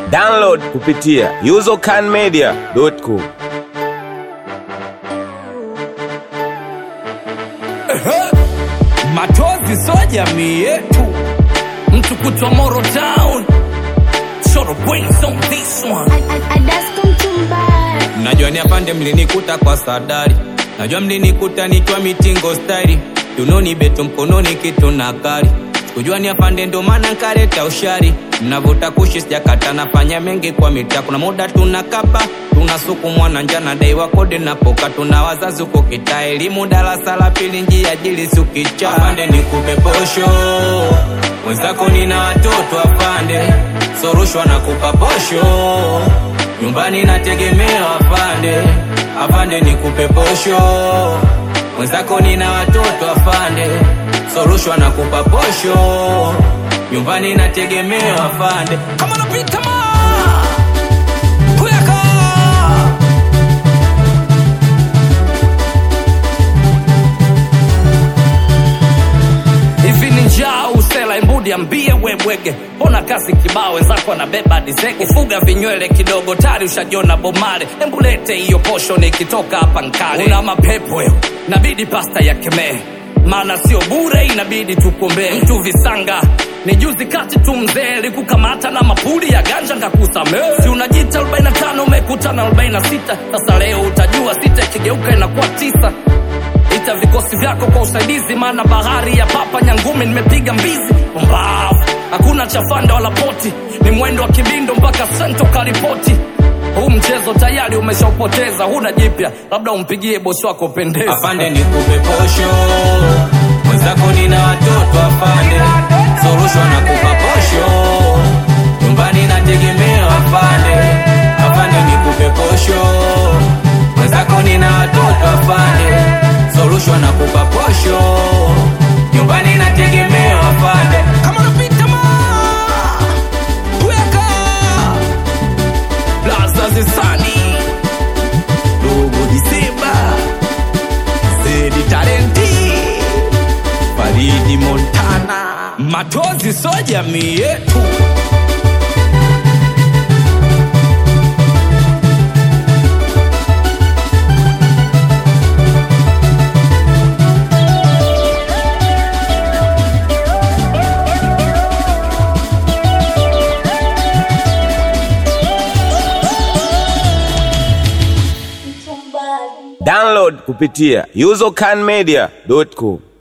Download kupitia usercanmedia.com. Matozi so jamii yetu, mtu kutwa Moro Town, Short brains on this one. Najua ni apande mlinikuta kwa sadari, najua mlinikuta nikiwa mitingo stari, tunoni beto mkononi kitu na kari kujua ni apande ndo maana nkareta ushari mnavuta kushi sijakata nafanya mengi kwa mitaa kuna muda tunakapa tunasukumwa na njana dai wakode napoka tuna wazazi uko kitaa elimu darasa la pili njia jili sukicha apande nikupe posho mwenzako nina watoto apande sorushwa na kupa posho nyumbani nategemea afande afande nikupe posho mwenzako nina watoto afande sorushwa na kupa posho nyumbani nategemea afande kama napita ma kuyaka hivi ni njaa usela imbudi ambie webwege mbona kasi kibao wenzako anabeba dizege fuga vinywele kidogo tari ushajiona bomare embulete hiyo posho nikitoka hapa nkale una mapepo yo nabidi pasta ya kemee maana sio bure inabidi tukuombee mtu visanga ni juzi kati tu mzee likukamata na mapuli ya ganja ngakusamee si unajita 45 umekutana 46 sasa leo utajua sita ikigeuka inakuwa tisa ita vikosi vyako kwa usaidizi maana bahari ya papa nyangumi nimepiga mbizi mbavu hakuna chafanda wala poti ni mwendo wa kibindo mpaka sento karipoti huu mchezo tayari umeshaupoteza huna jipya labda umpigie bosi wako pendeza afande nikupe posho mwenzako nina watoto afande sorushwa na kupa posho nyumbani nategemea afande afande nikupe posho mwenzako nina watoto afande sorushwa na kupa posho nyumbani nategemea afande kama napita ma weka Plaza Zesani Dogo Disemba Zedi Talenti Faridi Montana Matozi so jamii yetu Download kupitia usercanmedia.com.